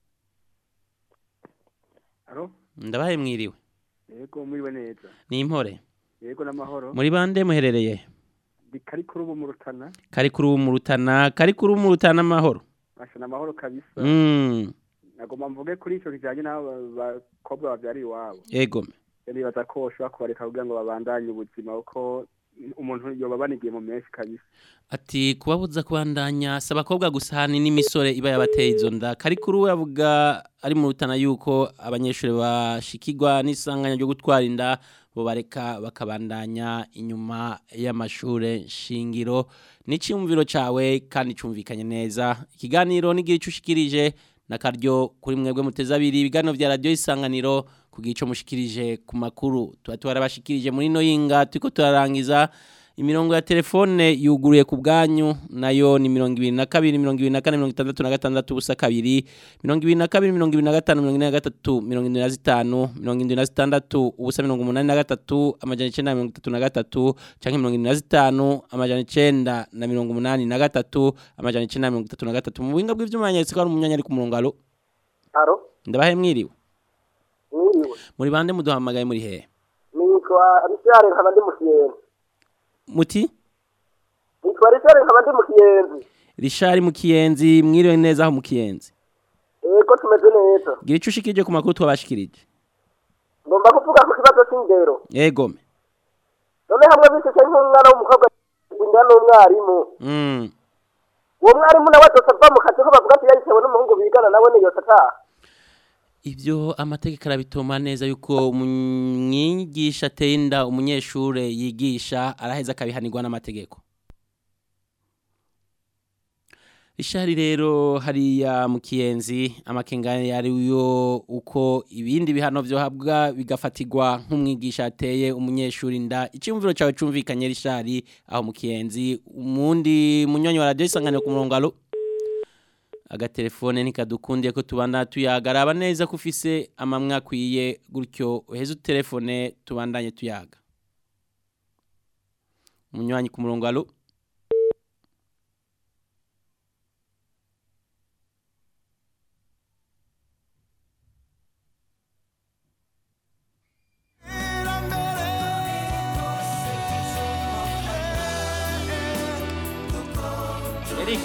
Alo? ndabaye mwiriwe Yego muriwe neza. ni impore Yego n'amahoro. muri bande muherereye Ndi kari kuri ubu mu Rutana. kari kuri ubu mu rutana kari kuri ubu mu rutana amahoro Asha n'amahoro kabisa. Mm, Nagomba mvuge kuri ico kijanye n'abo bakobwa bavyari iwabo. ego Nibaza ko boshobora kubareka kugira ngo babandanye ubuzima kuko umuntu yoba banigiye mu menshi kabisa. ati kubabuza kubandanya si abakobwa gusa hani n'imisore iba yabateye izo nda kari kuri we avuga ari mu rutana yuko abanyeshuri bashikirwa n'isanganya ryo gutwara inda bo bareka bakabandanya inyuma y'amashure shingiro n'icyumviro cawe kandi cumvikanye neza ikiganiro n'igihe ushikirije nakaryo kuri mwebwe muteze abiri ibiganiro vya radio isanganiro kugira ico mushikirije ku makuru tuba twarabashikirije muri no yinga turiko turarangiza imirongo ya telefone yuguruye ku bwanyu nayo ni mirongo ibiri na kabiri mirongo ibiri na kane mirongo itandatu na gatandatu ubusa kabiri mirongo ibiri na kabiri mirongo ibiri na gatanu mirongo ine na gatatu mirongo indwi na zitanu mirongo indwi na zitandatu ubusa mirongo umunani na gatatu amajana icenda na mirongo itatu na gatatu canke mirongo indwi na zitanu amajana icenda na mirongo umunani na gatatu amajana icenda na mirongo itatu na gatatu mu buhinga bw'ivyuma yanyeretse ko hari umunyanya ari ku murongo alo aro ndabahe mwiriwe mwiriwe muri bande muduhamagaye muri hehe nitwa richard nkaba ndi mu kiyenzi muti nitwa richard nkaba ndi mu kiyenzi rishari mu kiyenzi mwiriwe neza aho mu kiyenzi yego tumeze neza gira ico ushikirije ku makuru twabashikirije ngomba kuvuga ku kibazo c'indero egome none hamwe bisese nk'umwana w'umukobwa inda n'umwarimu mm. uwo mwarimu nawe azoca ava mu kazi ko bavuga ati yayitewe n'umuhungu bigana nawe niyose ataha ivyo amategeko arabitoma neza yuko umwigisha ateye inda umunyeshure yigisha araheza akabihanirwa n'amategeko ishari rero hariya mu kiyenzi amakengane yariyo uko ibindi bihano vyohabwa bigafatirwa nk'umwigisha ateye umunyeshuri inda icyumviro cawe cumvikanye rishari aho mu kiyenzi umundi munyonyi wa radio isanganiro ku murongo alo agatelefone nikadukundiye ko tubandana tuyaga araba neza ko ufise amamwe akwiye gutyo uheze utelefone tubandanye tuyaga umunywanyi ku murongo alo Eric.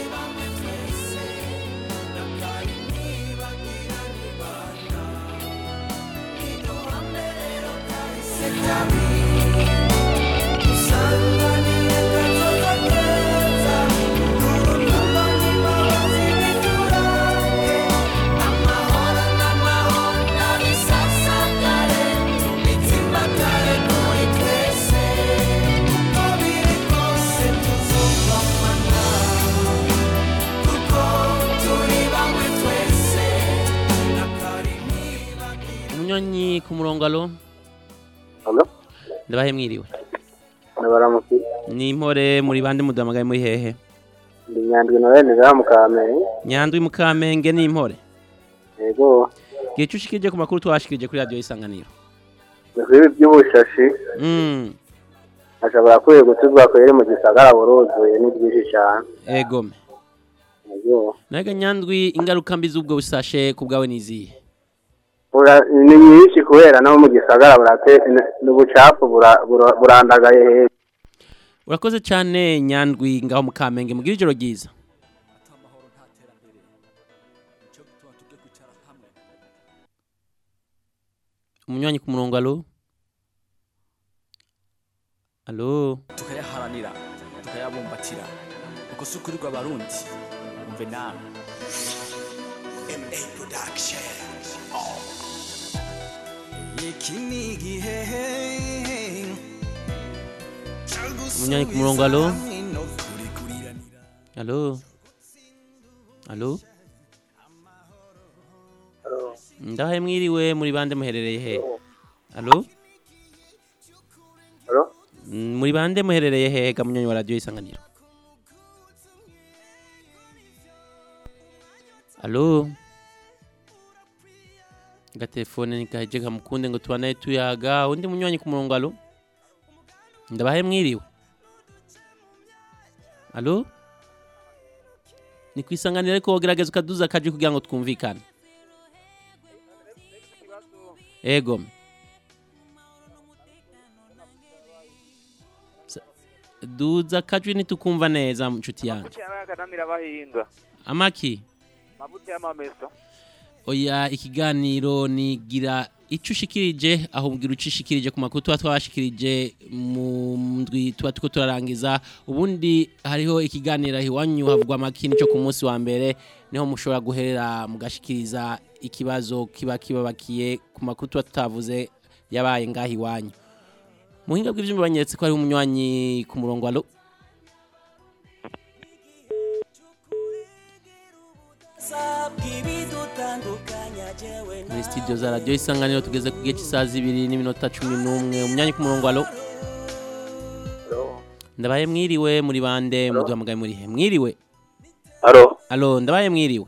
Kuko turi bamwe twese umunywanyi ku murongo alo Alo? ndabahe mwiriwe Nabaramuki. ni impore muri bande mudamagaye muri hehe Ndi nyandwi Noel ngaha mu Kamenge. nyandwi mukamenge ni impore Yego. gihe ushikije ku makuru twashikirije kuri radiyo isanganiro Ibi by'ubushashi Mm, ashobora kwiye gutuzwa kwere mu gisagara buruzuye ni byinshi cyane. egome Yego. naga nyandwi ingaruka mbi z'ubwo busashe ku bwawe nizihe Ura- Ni nyinshi kubera no mu gisagara burate n'ubucafu bura- bura- burandagaye hejuru. urakoze cyane nyandwi ngaho mukamenge mugira ijoro ryiza umunywanyi ku murongo alo alo tukayaharanira tukayabumbatira uko si ukuri rw'abarundi umve nawe ma production iki ni igihe umunywanyi ku murongo alo alo alo ndahaye mwiriwe muri bande muherereye he alo Alo? Mm, muri bande muherereye he ga munywanyi wa radiyo isanganiro alo gatelefone nikaheje kamukunde ngo tubanaye tuyaga undi munywanyi ku murongo alo ndabahe mwiriwe alo ni ku isanganiro ariko wogerageza ukaduza akaje kugira ngo twumvikane ego Sa- duza akajwi ntitukumva neza nshuti yanjye akanamira abahinga amaki amavuta y'amameso oya ikiganiro nigira icyo ushikirije aho ubwira icyo ushikirije ku makuru tuba twashikirije mu ndwi tuba turiko turarangiza ubundi hariho ikiganiro aho iwanyu havugwa amakini cyo ku munsi wa mbere niho mushobora guherera mugashikiriza ikibazo kiba kibabakiye ku makuru tuba tutavuze yabaye ngaho iwanyu mu buhinga bw'ivyuma banyeretse ko hariho umunywanyi ku murongo alo muri studio za radiyo isanganiro tugeze ku gihe cy'isaha zibiri n'iminota cumi n'umwe umwanya ku murongo alo ndabaye mwiriwe muri bande muduhamagaye muri he mwiriwe Alo? alo ndabaye mwiriwe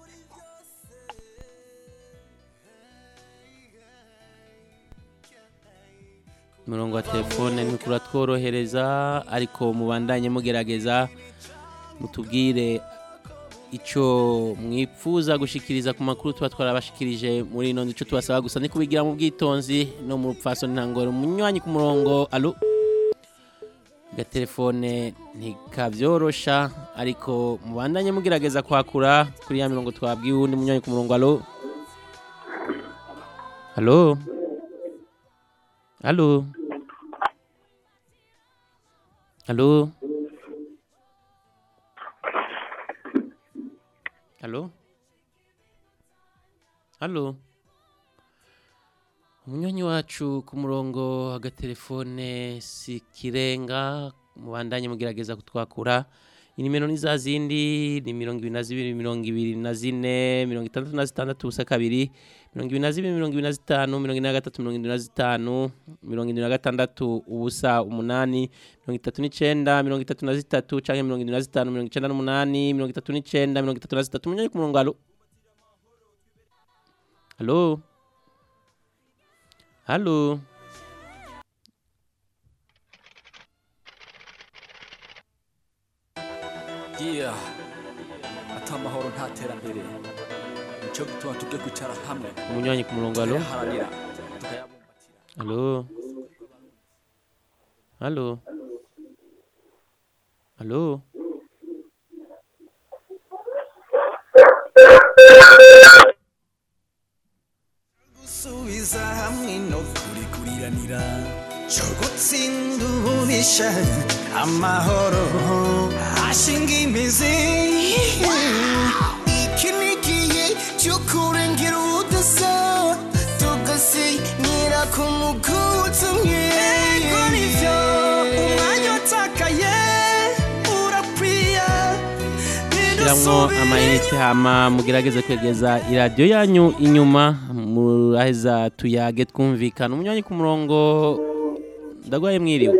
umurongo wa telefone ntikura tworohereza ariko mubandanye mugerageza mutubwire icyo mwipfuza gushikiriza ku makuru tuba twarabashikirije muri ino icyo tubasaba gusa ni kubigira mu bwitonzi no mu rupfaso ntangoro umunywanyi ku murongo alo gatelefone ntikabyorosha ariko mubandanye mugerageza kwakura kuri ya mirongo twabwiye uwundi munywanyi ku murongo alo alo alo alo Halo? Halo? Umunywanyi wacu ku murongo agatelefone si kirenga mubandanye mugerageza kutwakura inimero ni za zindi ni mirongo ibiri na zibiri mirongo ibiri na zine mirongo itandatu na zitandatu ubusa kabiri mirongo ibiri na zibiri mirongo ibiri na zitanu mirongo ine na gatatu mirongo irindwi na zitanu mirongo irindwi na gatandatu ubusa umunani mirongo itatu n'icenda mirongo itatu na zitatu canke mirongo irindwi na zitanu mirongo icenda n'umunani mirongo itatu n'icenda mirongo itatu na zitatu umunyanyi ku murongo alo alo alo yeah ata amahoro nta terambere nicyo gituma tujye kwicara hamwe umunywanyi ku murongo alo tukayaharanira tukayabumbatira alo alo alo gusubiza hamwe no kurikuriranira cyo gutsinda ubunisha amahoro ashinga imizi iki ni igihe cyo kurengera ubudasa tugasinyira ku muguzi umwe yego nivyo umwanya utakaye urakwiye shyira mushiramwo amayinite hama mugerageze kwegeza iradiyo yanyu inyuma muraheza tuyage twumvikana umunywanyi ku murongo ndagwaye mwiriwe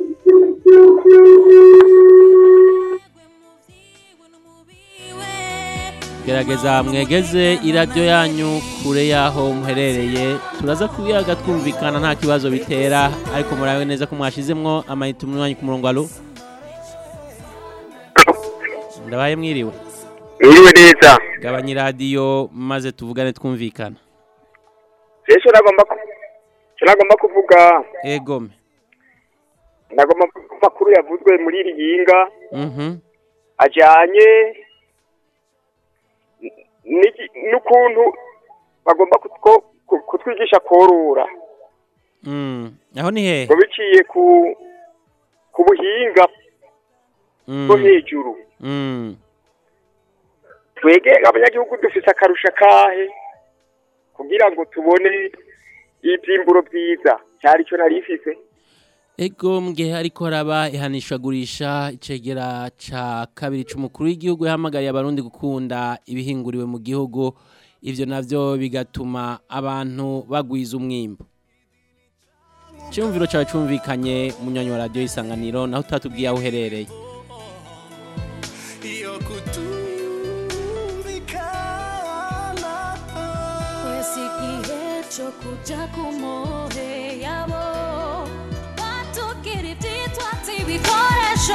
gerageza mwegeze iradiyo yanyu kure y'aho muherereye turaza kuyaga twumvikana nta kibazo bitera ariko murabe neza ko mwashizemwo amayinite umunywanyi ku murongo alo ndabaye mwiriwe Mwiriwe neza. gabanya iradiyo maze tuvugane twumvikana Ese nagomba ku- icyo nagomba kuvuga egome nagomba kuvuga amakuru yavuzwe muri iri yinga mhm ajyanye n'iki- n'ukuntu bagomba kutwo- ku- kutwigisha korora Mm. aho ni hehe ngo biciye ku ku buhinga bwo Mm. hejuru Mm. twege abanyagihugu dufise akarusha kahe kugira ngo tubone ibyimburo byiza cyari cyo nari ifise Ego mgihe ariko haraba ihanishwagurisha icegera ca kabiri c'umukuru w'igihugu yahamagariye abarundi gukunda ibihinguriwe mu gihugu ivyo navyo bigatuma abantu bagwiza umwimbo Cyumviro cawe cumvikanye munywanyi wa radio isanganiro naho utatubwiye aho uherereye iyo kutumvikana Kwesi igihe cyo kuja ku mohe yabo batukira ibyitwatsi ibikoresho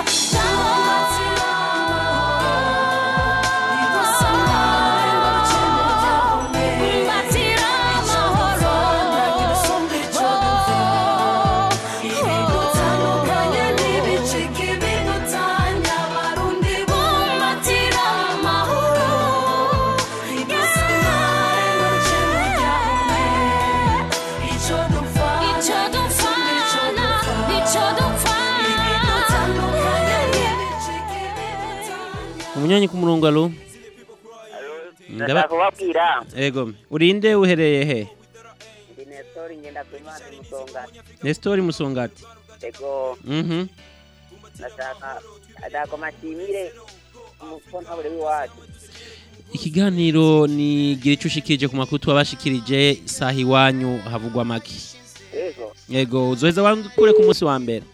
Batira amahoro ibidutandukanye n'ibicika ibidutanya abarundi bumbatira amahoro icyo dupfa icyo dupfana icyo dupfana ibidutandukanye n'ibicika ibidutanya umunywanyi ku murongo alo ndashaka kubabwira Ego urinde uhereye he ndi nestori ngenda ku imana umusongati Nestor Musongati ego Mhm ndashaka ndako mashimire umukontabure w'iwacu Ikiganiro ni gira ico ushikirije ku makuru twabashikirije saha iwanyu havugwa make ego Yego uzoheza wandukure ku munsi wa mbere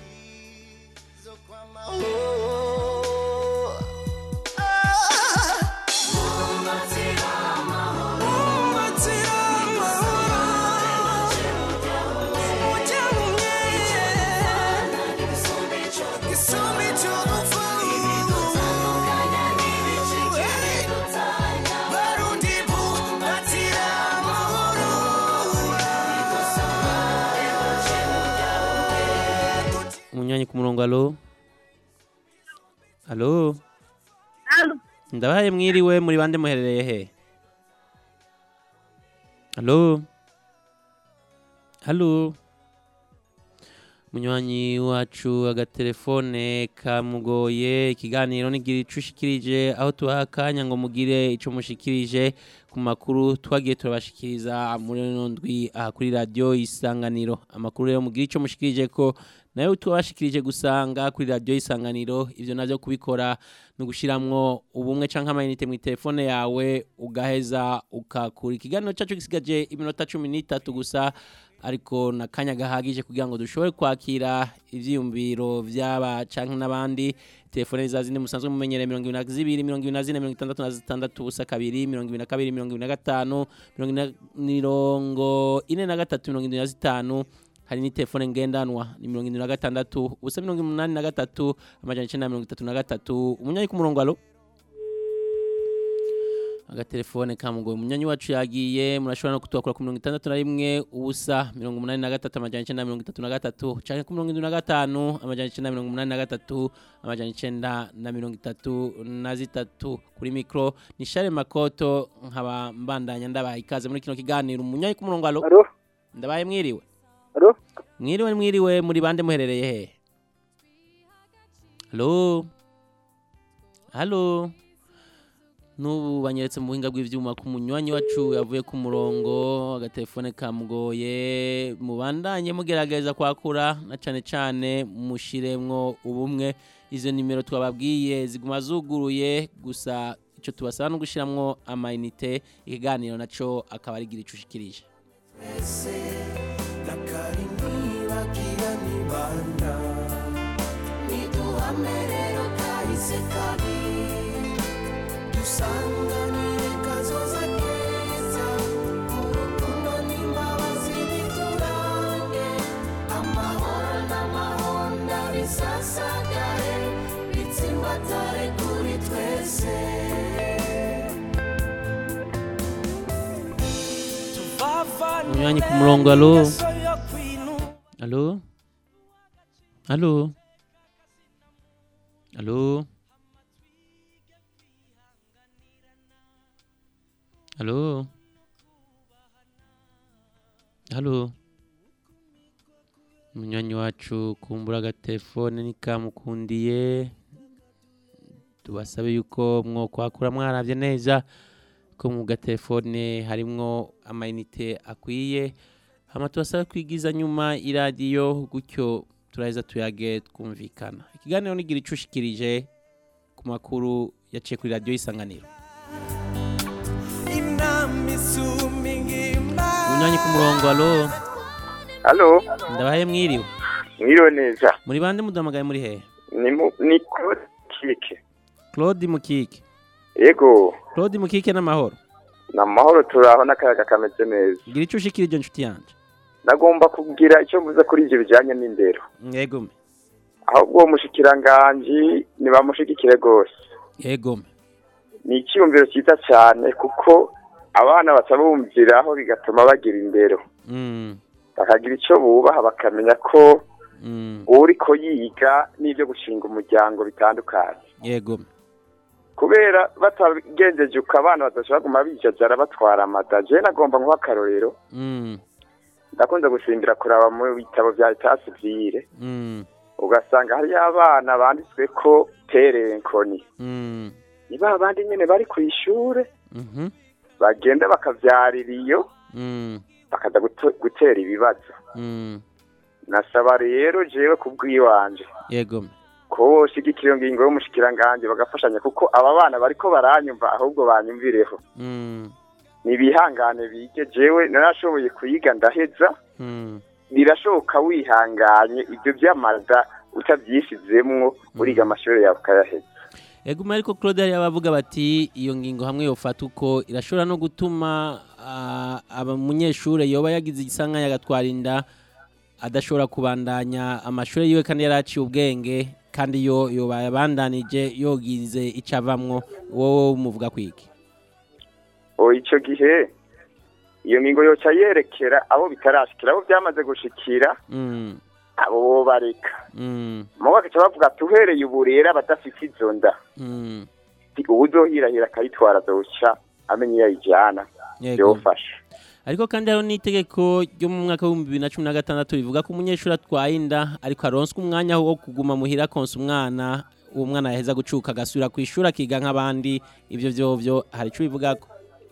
umunywanyi ku murongo alo alo ndabahaye mwiriwe muri bande muherereye he alo halo munywanyi wacu agatelefone kamugoye ikiganiro nigira ico ushikirije aho tubaha akanya ngo mugire ico mushikirije ku makuru twagiye turabashikiriza muri ino ndwi aha kuri radiyo isanganiro amakuru rero mugire ico mushikirije ko nayo tubashikirije gusanga kuri radiyo isanganiro ivyo navyo kubikora no gushiramwo ubumwe canke amayinite mu telefone yawe ugaheza ukakura ikiganiro cacu gisigaje iminota cumi n'itatu gusa ariko na kanya gahagije kugira ngo dushobore kwakira ivyiyumviro vy'aba canke n'abandi telefone za zindi musanzwe mumenyereye mirongo ibiri na zibiri mirongo ibiri na zine mirongo itandatu na zitandatu ubusa kabiri mirongo ibiri na kabiri mirongo ibiri na gatanu mirongo ine na- mirongo ine na gatatu mirongo indwi na zitanu hari ni telefone ngendanwa ni mirongo indwi na gatandatu ubusa mirongo umunani na gatatu amajana icenda na mirongo itatu na gatatu umunyanyi ku murongo alo agatelefone kamugoye umunyanyi wacu yagiye murashobora no kutwakura ku mirongo itandatu na rimwe ubusa mirongo umunani na gatatu amajana icenda na mirongo itatu na gatatu canke ku mirongo indwi na gatanu amajana icenda na mirongo umunani na gatatu amajana icenda na mirongo itatu na zitatu kuri mikro ni share makoto nkaba mbandanya ndabaha ikaze muri kino kiganiro umunyanyi ku murongo alo ndabaye mwiriwe mwiriwe mwiriwe muri bande muherereye he halo halo n'ubu banyeretse mu buhinga bw'ivyuma ku munywanyi wacu yavuye ku murongo agatelefone kamugoye mubandanye mugerageza kwakura na cane cane mushiremwo ubumwe izo nimero twababwiye ziguma zuguruye gusa icyo tubasaba no gushyiramo amayinite ikiganiro nacyo akaba ari igira icushikirije twese nakari ntibagira nibanda niduhame rero kahise kabi dusanganire kazoza keza urukundo n'imbabazi biturange amahoro n'amahonda bisasagare bitsimbatare kuri twese Unywanyi ku murongo alo alo alo alo alo alo umunywanyi wacu kumbura agatelefone nikamukundiye tubasabe yuko mwokwakura mwarabye neza ko mu gatelefone harimwo amayinite akwiye hama tubasaba kwigiza nyuma iradiyo gutyo turaheza tuyage twumvikana ikiganiro nigira icushikirije ku makuru yaciye kuri radiyo y'isanganiro inama isumba ingimba unywanyi ku murongo alo Halo, ndabaye mwiriwe mwiriwe neza. muri bande muduhamagaye muri hehe Ni mu ni Claude Kike. claude mukike Yego, claude mukike n'amahoro na mahoro turaho n'akayaga kameze neza. gira icyo ushikirije nshuti yanjye Nagomba kugira icyo mvuze kuri ivyo bijanye n'indero. yego me Ahubwo uwo mushikiranganji nibamushigikire gose. yego me Ni icyumviro cyiza cyane kuko abana batabumviraho bigatuma bagira indero. Mm, Bakagira icyo bubaha bakamenya ko mm, uriko yiga n'ibyo gushinga umuryango bitandukanye. yego me kubera batagenjeje uko abana badashobora kuguma bijajara batwara amada je nagomba nkuha akarorero Mm, ndakunze gusimbira kuraba mu bitabo vya etat civile mm, ugasanga hariyo abana banditswe ko terenkoni mm, ni ba bandi nyene bari kw'ishure mhm, bagenda bakavyarira iyo mm, bakaza guto- gutera ibibazo mm, nasaba rero jewe kubwiwanje yego me ko boshigikira iyo ngingo y'umushikiranganji bagafashanya kuko aba bana bariko baranyumva ahubwo banyumvireho Mm, nibihangane bige jewe narashoboye kuyiga ndaheza mm, birashoboka wihanganye ibyo by'amada utabyisizemwo uriga amashuri yawe ukayaheza yego me ariko claude hari abavuga bati iyo ngingo hamwe yofata uko irashobora no gutuma ah, aba umunyeshure yoba yagize igisanganya agatwara inda adashobora kubandanya amashuri yiwe kandi yari aciye ubwenge kandi yo yoba yabandanije yogize icyo avamwo wowe umuvuga kwiki o icyo gihe iyo ngingo yoca yerekera abo bitarashikira abo byamaze gushikira Mm, abo bo bareka mm, mu bagaca bavuga tuhereye ubu rero abadafite izo nda mm, uwuzohirahira akayitwara azoca amenya iyo ayijyana Yego. byofasha ariko kandi hariho n'itegeko ryo mu mwaka w'ibihumbi bibiri na cumi na gatandatu rivuga ko umunyeshuri atwaye inda ariko aronswa umwanya wo kuguma muhira akonsa umwana uwo mwana yaheza gucuka agasubira ku ishuri akiga nk'abandi ibyo vyovyo hari ico bivugako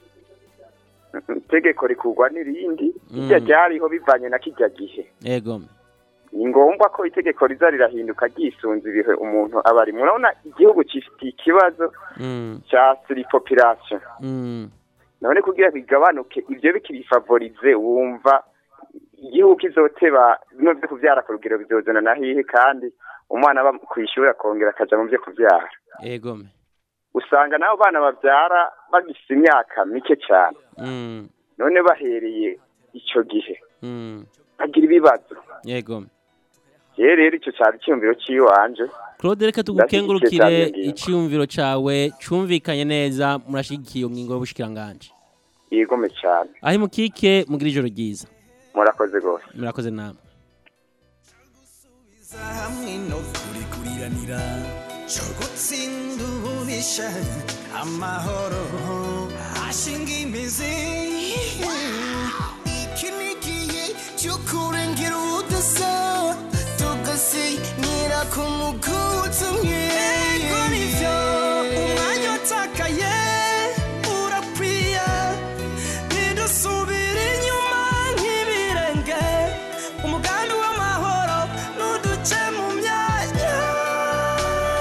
itegeko rikurwa n'irindi Mm. irya ryariho bivanye na kijya gihe yego ni ngombwa ko itegeko riza rirahinduka ryisunze ibihe umuntu aba ari murabona igihugu gifitiye ikibazo Mm, cya siripopirasiyo mm, none kugira bigabanuke ibyo bikibifavorize wumva igihugu kizoteba bino byo kubyara ku rugero bizozana na hihe kandi umwana aba ku ishuri akongera akaja mu byo kubyara yego usanga n'abo bana babyara bagifite imyaka mike cyane Mm, none bahereye icyo gihe mm, bagira ibibazo yego rero rero icyo cyari icyumviro cy'iwanje claude reka Ndashyigikiye tugukengurukire cyane iyo ngingo. iciyumviro cawe cumvikanye neza murashigikiye iyo ngingo y'ubushikiranganje yigome cyane aho imukike mugira ijoro ryiza murakoze rwose murakoze namwe hamwe no kurikuriranira cyo gutsinda ububisha amahoro ashinga imizi iki ni igihe cyo kurengera ubudasa tugasinyira ku muguzi umwe ego nivyo umwanya utakaye urakwiye ntidusubire inyuma nk'ibirenge umugambi w'amahoro n'uduce mu myanya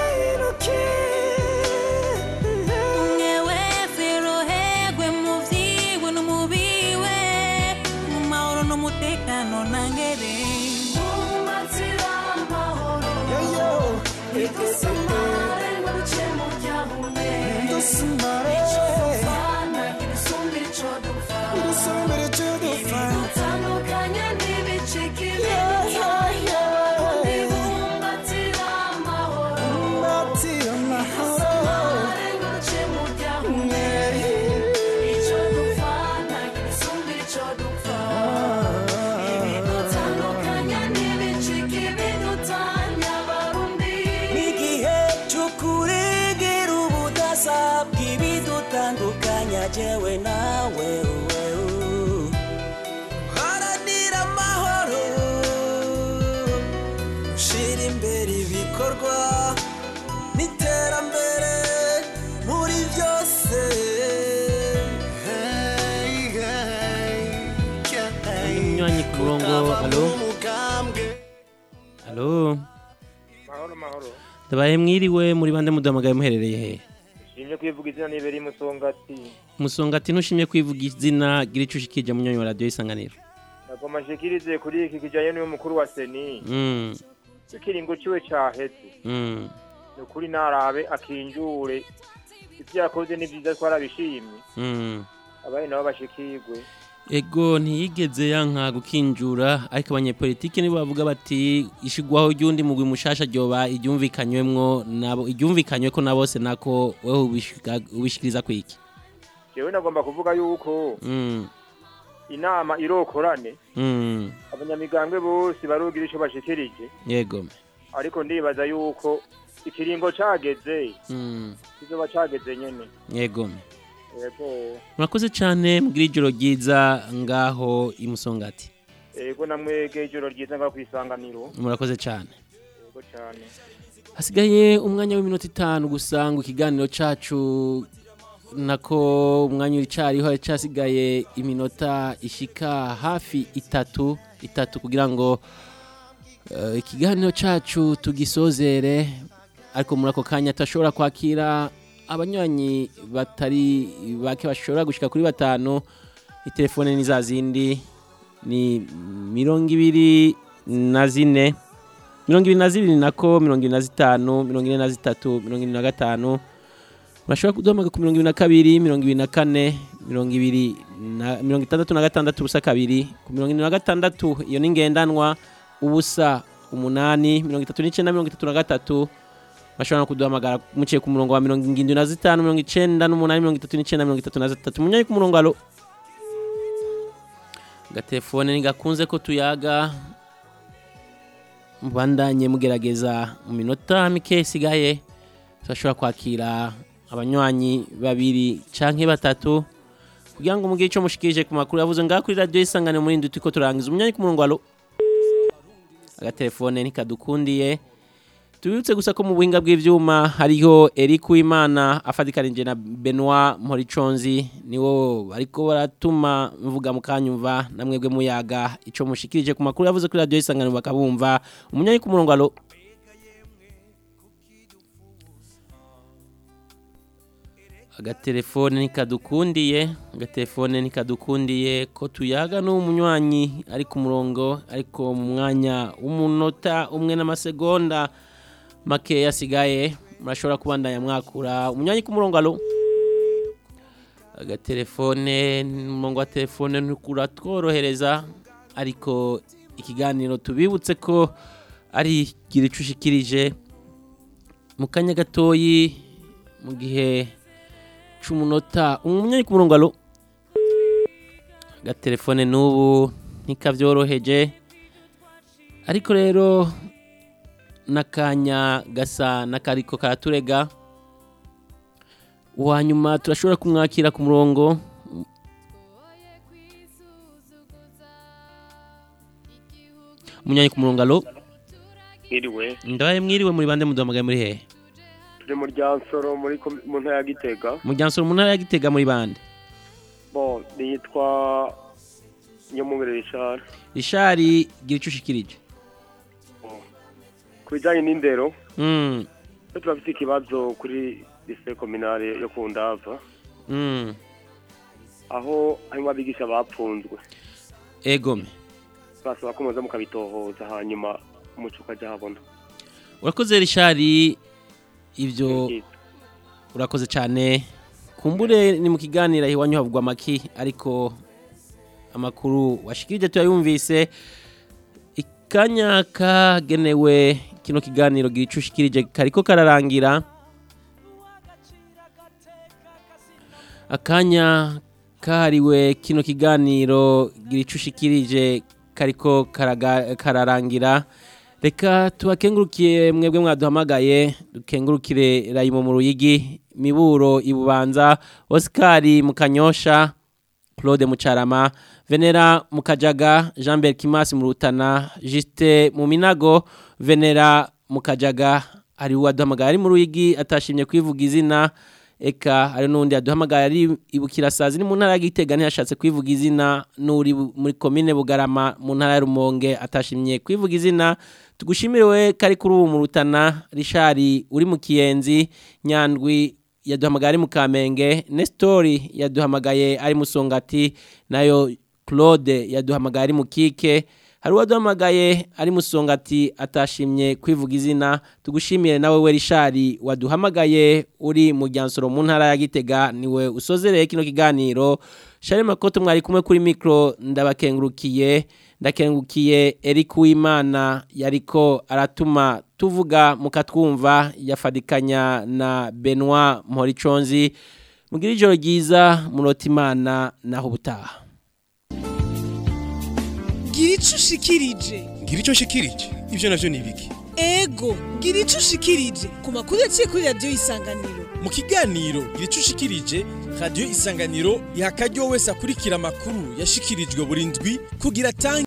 nangere Umbatira amahoro Idusumare ngo duce mu byahume Idusumare. Icyo dupfana idusumire icyo dupfa Idusumire icyo dupfa. Ibidutandukanya n'ibicika Yeah, yeah, yeah. Undi bumbatira amahoro Umbatira amahoro. Idusumare ngo duce mu byahume Icyo dupfana idusumire icyo dupfa Ibidutandukanya n'ibicika ibidutanya abarundi N'igihe cyo kuregera ubudasa bw'ibidutandukanya jewe nawe uwe, u. haranira amahoro ushyira imbere ibikorwa n'iterambere muri byose Hey, hey, hey. umunywanyi ku murongo alo alo mahoro mahoro ndabaye mwiriwe muri bande muduhamagaye muherereye he nshimye kwivuga izina nibera imusongati musongati ntushimye kwivuga izina gira ico ushikije munywanyi wa radiyo isanganiro nagoma nshikirize kuri iki kijanye n'uyu mukuru wa seni Mm, ikiringo ciwe caheze mm. ni ukuri narabe akinjure ivyo yakoze ni vyiza twarabishimye Mm. abari nabo bashikirwe ego ntiyigeze yanka gukinjura ariko abanyepolitike nibo bavuga bati ishigwaho ry'undi mugwi mushasha ryoba iryumvikanywemwo nabo iryumvikanywe ko na bose nako wewe ubishika- ubishikiriza kwiki jewe nagomba kuvuga yuko Mm, inama irokorane mm, abanyamigambwe bose barugira ico bashikirije yego ariko ndibaza yuko ikiringo cageze Mm, kizoba cageze nyene yego yego murakoze cyane mugira ijoro ryiza ngaho imusongati yego namwege ijoro ryiza nga kwisanganiro murakoze cyane yego cane hasigaye umwanya w'iminota itanu gusa ngo ikiganiro cacu nako umwanya uricariho cyasigaye iminota ishika hafi itatu itatu kugira ngo eh, ikiganiro cacu tugisozere ariko muri ako kanya turashobora kwakira abanywanyi batari bake bashobora gushika kuri batanu itelefone ni za zindi ni mirongo ibiri na zine mirongo ibiri na zibiri nako mirongo ibiri na zitanu mirongo ine na zitatu mirongo ine na gatanu urashobora kuduhamagara ku mirongo ibiri na kabiri mirongo ibiri na kane mirongo ibiri na mirongo itandatu na gatandatu ubusa kabiri ku mirongo ine na gatandatu iyo ni ngendanwa ubusa umunani mirongo itatu n'icyenda mirongo itatu na gatatu bashobora no kuduhamagara muciye ku murongo wa mirongo irindwi na zitanu mirongo icenda n'umunani mirongo itatu n'icyenda mirongo itatu na zitatu munyaye ku murongo alo agatelefone ntigakunze ko tuyaga mubandanye mugerageza mu minota mike isigaye turashobora kwakira abanywanyi babiri canke batatu kugira ngo mugire ico mushikirije ku makuru yavuze ngaho kuri radiyo isanganiro muri ndwi turiko turangiza umunyanyi ku murongo alo agatelefone ntikadukundiye tubibutse gusa ko mu buhinga bw'ivyuma hariho Eric Uwimana afadikanije na Benoit Moriconzi niwo bariko baratuma mvuga mukanyumva namwebwe muyaga ico mushikirije ku makuru yavuze kuri radio isanganiro bakabumva umunyanyi ku murongo alo agatelefone nikadukundiye agatelefone nikadukundiye ko tuyaga n'umunywanyi ari ku murongo ariko mu mwanya w'umunota umwe n'amasegonda make yasigaye murashobora kubandanya mwakura umunywanyi ku murongo alo agatelefone umurongo wa telefone ntukuratworohereza ariko ikiganiro tubibutse ko ari gira ico ushikirije mu kanya gatoyi mu gihe c'umunota umunyanyi ku murongo alo agatelefone n'ubu ntikavyoroheje ariko rero n'akanya gasa n'akariko karaturega uwanyuma turashobora kumwakira ku murongo umunyanyi ku murongo alo iriwe ndabaye mwiriwe muri bande muduhamagaye muri hehe turi mu ryansoro muri komi- mu ntara ya gitega muryansoro mu ntara ya gitega muri bande bon nitwa nyamubere rishara rishari gira ico ushikirije ku bijyanye n'indero Mm, twe turafite ikibazo kuri lise kominale yo ku ndava mm, aho harimo abigisha bapfunzwe egome basaba ko muza mukabitohoza hanyuma umuco ukajya habona urakoze rishari ibyo urakoze cyane kumbure ni mu kiganiro iwanyu havugwa amaki ariko amakuru washikirije tuyayumvise ikanya kagenewe kino kiganiro gicushikirije kariko kararangira akanya kahariwe kino kiganiro gicushikirije kariko karaga- kararangira reka tubakengurukiye mwebwe mwaduhamagaye dukengurukire rayimo mu ruyigi miburo ibubanza Oscar mukanyosha Claude Mucarama Venera Mukajaga Jean Berkimas mu Rutana Juste mu Minago Venera Mukajaga ari waduhamagaye ari mu ruyigi atashimye kwivuga izina eka hari n'undi yaduhamagaye ari ibukira sazi ni mu ntara ya Gitega ntiyashatse kwivuga izina n'uri bu- muri komine Bugarama mu ntara ya Rumonge atashimye kwivuga izina tugushimire we kari kuri ubu mu Rutana Rishari uri mu Kiyenzi Nyandwi yaduhamagaye ari mu Kamenge Nestori yaduhamagaye ari mu Songati nayo Claude yaduhamagaye ari mu Kike hari uwaduhamagaye ari mu Songati atashimye kwivuga izina tugushimire nawe we Rishari waduhamagaye uri mu Ryansoro mu ntara ya Gitega niwe usozereye kino kiganiro Shari Makoto mwari kumwe kuri micro ndabakengurukiye ndakengukiye Eric Uwimana yariko aratuma tuvuga mukatwumva yafadikanya na Benoit Moriconzi mugira ijoro ryiza murota imana naho ubutaha gira ico ushikirije ngira icyo nshikirije ibyo navyo ni ibiki ego gira ico ushikirije ku makuru yaciye kuri radiyo isanganiro mu kiganiro gira icyo ushikirije radiyo isanganiro iha akaryo wese akurikira amakuru yashikirijwe buri ndwi kugira atange